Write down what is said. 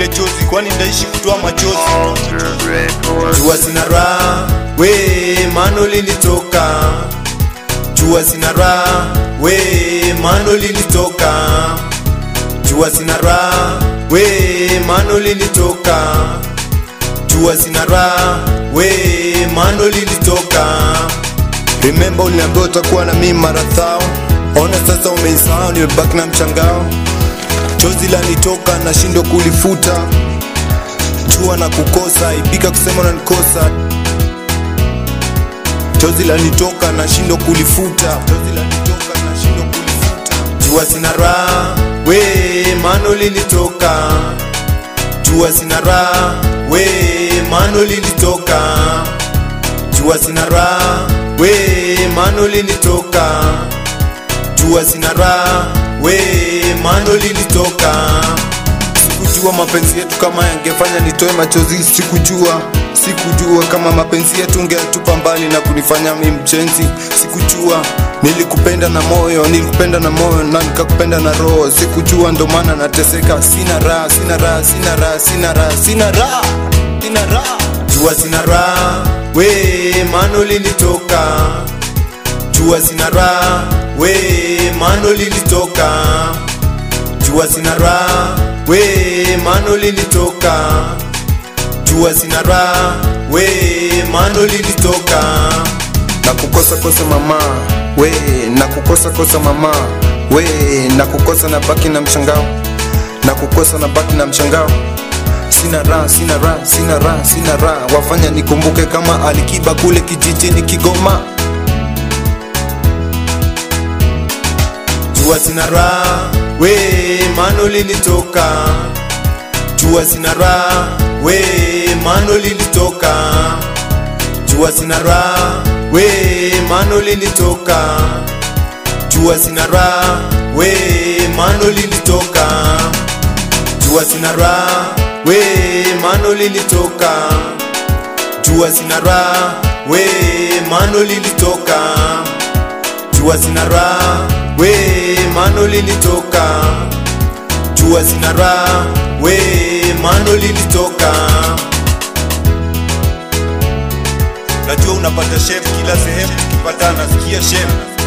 nifute chozi kwani ndaishi kutoa machozi jua sina raha we mano lilitoka jua sina raha we mano lilitoka jua sina raha we mano lilitoka jua sina raha we mano lilitoka remember uliniambia utakuwa na mimi mara thao ona sasa umeisahau nimebaki na mchangao chozi lanitoka nashindwa kulifuta jua na kukosa ipika kusema unanikosa chozi lanitoka nashindwa kulifuta chozi lanitoka nashindwa kulifuta jua sina raha we mano lilitoka jua sina raha we mano lilitoka jua sina raha we mano lilitoka jua sina raha we mano lilitoka sikujua mapenzi yetu kama yangefanya nitoe machozi sikujua sikujua kama mapenzi yetu ungeatupa mbali na kunifanya mi mchenzi sikujua nilikupenda na moyo nilikupenda na moyo na nikakupenda na roho sikujua ndo maana nateseka sina raha sina raha sina raha sina raha sina raha sina raha jua sina raha we mano lilitoka jua sina raha we mano lilitoka jua sina raha we mano lilitoka jua sina raha we mano lilitoka na kukosa kosa mama we na kukosa kosa mama we na kukosa na baki na mshangao na kukosa na baki na mshangao sina raha sina raha sina raha sina raha wafanya nikumbuke kama alikiba kule kijijini kigoma jua sina raha we mano lilitoka jua sina raha we mano lilitoka jua sina raha we mano lilitoka jua sina raha we mano lilitoka jua sina raha we mano lilitoka jua sina raha we mano lilitoka jua sina raha we mano lilitoka jua sina raha we mano lilitoka najua unapata shef kila sehemu tukipatana nasikia shef